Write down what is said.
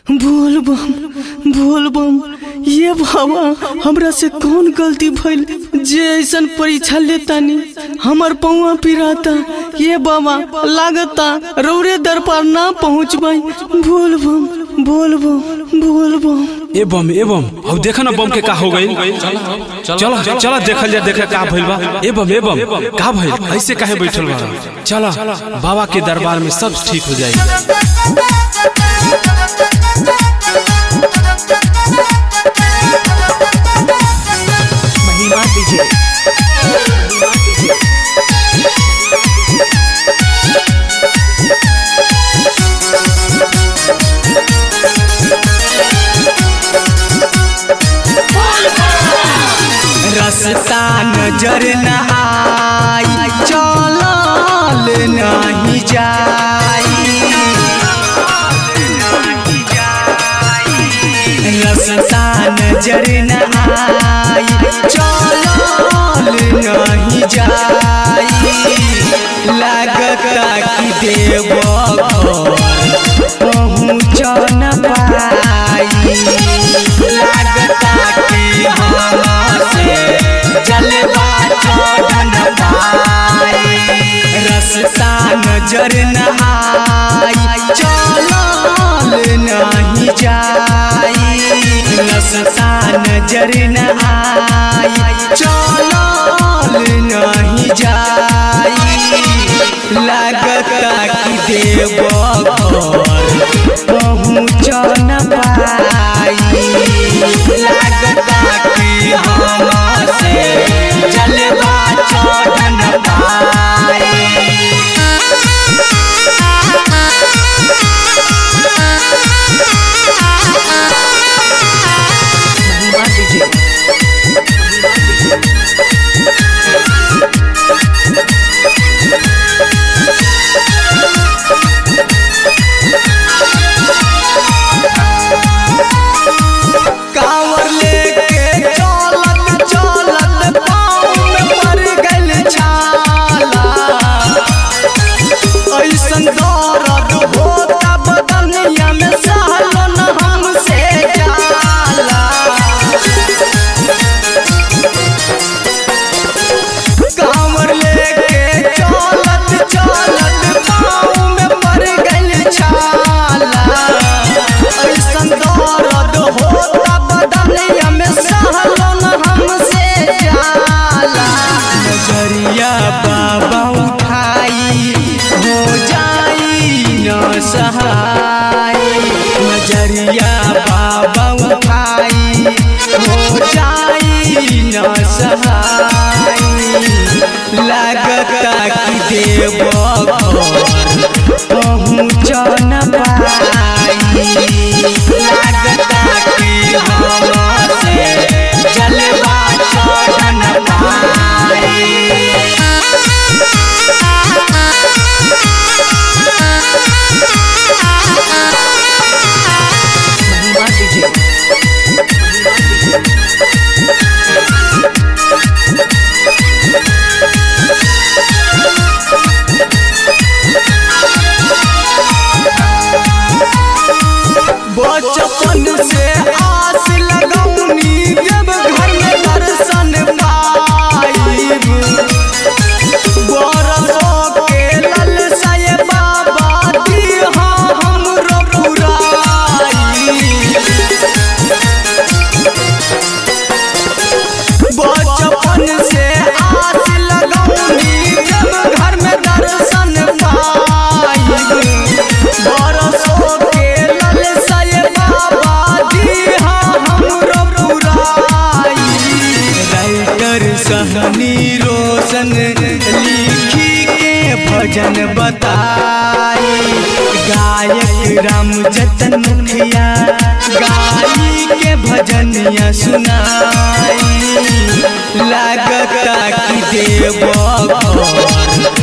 बोल बम बोल बम ये बाबा हमरा से कौन गलती भइल जे ऐसन परीक्षा लेतानी हमर पौआ पिराता ये बाबा लागता रौरे दरबार ना पहुँच पाई बोल बम बोल बम बोल बम ए बम ए बम अब देखा ना बम के का हो गई चलो चलो देखल जा देखे का भइल बा ए बम ए बम का भइल ऐसे काहे बैठल बा चलो बाबा के दरबार में सब ठीक हो जाएगी महिमा दीजिए रास्ता नजर न आई चलल नहीं जाई रास्ता नजर न आई चलल नहीं जाई लागता कि देव पहुँच न पाई लागता कि हमसे जलवा चढ़ न पाई रास्ता नजर न आई चलल नहीं जाई रास्ता नजर न आई चलल नहीं जाई लागता कि देव पहुँच न पाई लागता कि हमसे जलवा चढ़ न पाई महिमा दीजिए कांवर लेके चलत चलत पाँव में पड़ गइल छाला ऐसन दर्द होता बदनिया में सहलो न हमसे जाला कांवर लेके चलत चलत पाँव में पड़ गइल छाला ऐसन दर्द होता बदनिया में सहलो न हमसे जाला नजरिया बाबा उठाई हो जाई न सहाय नजरिया बाबा उठाई हो जाई न सहाय लागता कि देव पहुँच न पाई लागता कि हमसे जलवा चढ़ न पाई महिमा दीजिए बचपन से आस लगौनी जब घर में दर्शन पाइब बरसों के ललसा ये बाबा दिहा हमरो पुराई बचपन से आस लगौनी जब घर में दर्शन पाइब बरसों के ललसा ये बाबा दिहा हमरो पुराई राइटर सहनी रोशन लिखी के भजन बताई गायक राम जतन मुखिया गाई के भजनिया सुनाई लागता कि देव